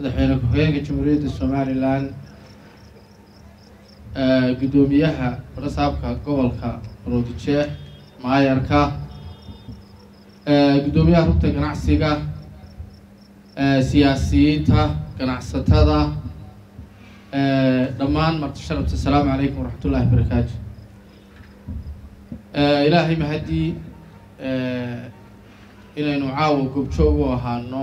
madaxweyne ku-xigeenka jamhuuriyadda somalilan guddoomiyaha rasaabka gobolka roodijeex maayarka guddoomiyaha rugta ganacsiga siyaasiyiinta ganacsatada dhammaan marti sharabta asalaamu calaykum waraxmat ullahi barakaatu ilaahay mahadii inaynu caawa gobjoog u ahaano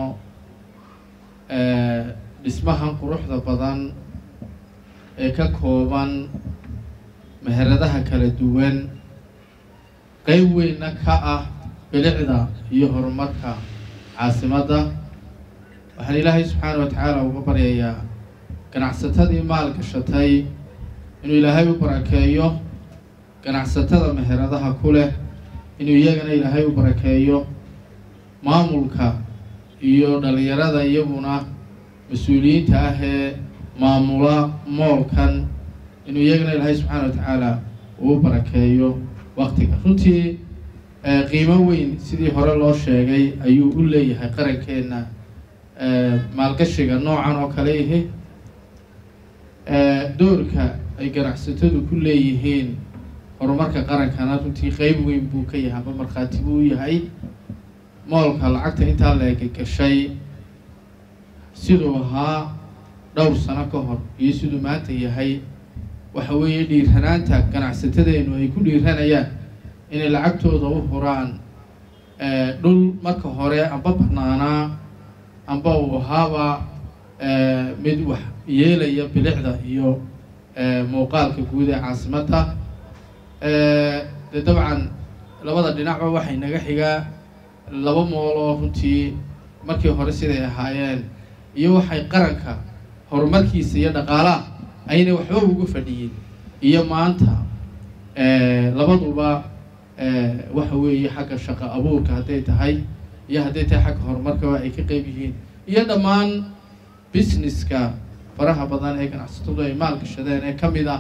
dhismahan quruxda badan ee ka kooban meheradaha kala duwan qeyb weynna ka ah bilicda iyo horumarka caasimadda waxaan ilaahay subxaana wa tacaala uga baryayaa ganacsatadii maal gashatay inuu ilaahay u barakeeyo ganacsatada meheradaha ku leh inuu iyagana ilaahay u barakeeyo maamulka iyo dhalinyarada iyaguna mas-uuliyiinta ah ee maamula moolkan inuu iyagana ilaahay subxaana wa tacaala uu barakeeyo waktiga runtii qiimo weyn sidii hore loo sheegay ayuu u leeyahay qarankeenna maalgashiga noocan oo kale ihi doorka ay ganacsatadu ku leeyihiin horumarka qarankana runtii qeyb weyn buu ka yahay amba markhaati buu u yahay moolka lacagta intaa leega gashay siduu ahaa dhowr sano ka hor iyo siduu maanta yahay waxa weeye dhiiranaanta ganacsatadeenu ay ku dhiiranayaan inay lacagtooda u huraan dhul marka hore amba banaanaa amba uu ahaaba mid wax yeelaya bilicda iyo muuqaalka guud ee caasimadda de dabcan labada dhinacba waxay naga xigaa laba mool oo runtii markii hore siday ahaayeen iyo waxay qaranka horumarkiisa iyo dhaqaalaha ayna waxba uga fadhiyin iyo maanta labaduba waxa weeye xagga shaqo abuurka hadday tahay iyo hadday tahay xagga horumarkaba ay ka qeyb yihiin iyo dhammaan businesska faraha badan ee ganacsatadu ay maal gashadeen ee ka mid ah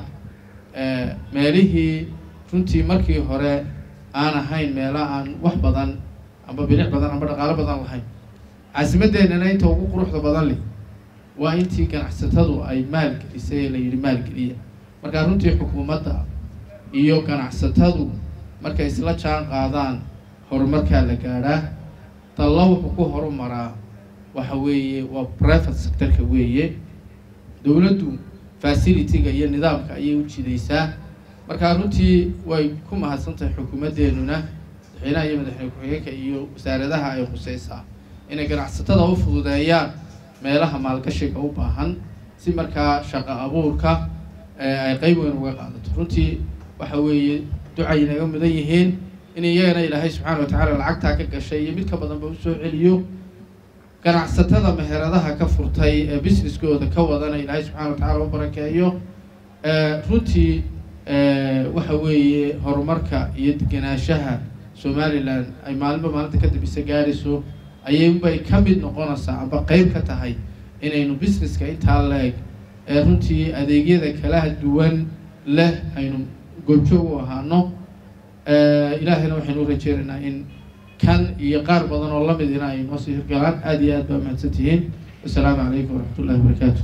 meelihii runtii markii hore aan ahayn meela aan wax badan amba bilic badan amba dhaqaalo badan lahayn caasimadeennana inta ugu quruxda badan leh waa intii ganacsatadu ay maalgelisay ee la yidhi maalgeliya markaa runtii xukuumadda iyo ganacsatadu markay isla jaan qaadaan horumarkaa la gaadhaa dalla wuxuu ku horumaraa waxa weeye waa private sectorka weeye dowladdu facility-ga iyo nidaamka ayay u jidaysaa markaa runtii way ku mahadsantahay xukuumaddeenuna madaxweynaha iyo madaxweyne ku-xigeenka iyo wasaaradaha ay khuseysaa inay ganacsatada u fududeeyaan meelaha maalgashiga u baahan si markaa shaqo abuurka ay qeyb weyn uga qaadato runtii waxa weeye ducay naga mudan yihiin in iyagana ilaahay subxaana wa tacaala lacagtaa ka gashay iyo mid ka badanba usoo celiyo ganacsatada meheradaha ka furtay ee businesskooda ka wadana ilaahay subxana wa tacala u barakeeyo runtii waxa weeye horumarka iyo degenaanshaha somalilan ay maalinba maalinta kadib isa gaadhayso ayaybay ka mid noqonaysaa amba qeyb ka tahay inaynu businesska intaa leeg ee runtii adeegyada kala duwan leh aynu goobjoog u ahaano ilaahayna waxaynu u rajeynaynaa in kan iyo qaar badan oo lamid ina ay noo sii hirgalaan aada iyo aad baa mahadsan tihiin wasalaamu calaykum waraxmat ullahi wabarakaatu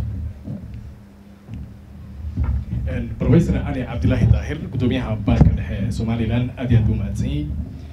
professor ali cabdilaahi daahir guddoomiyaha baanka dhexe ee somalilan aad iyo aad buu mahadsan yahay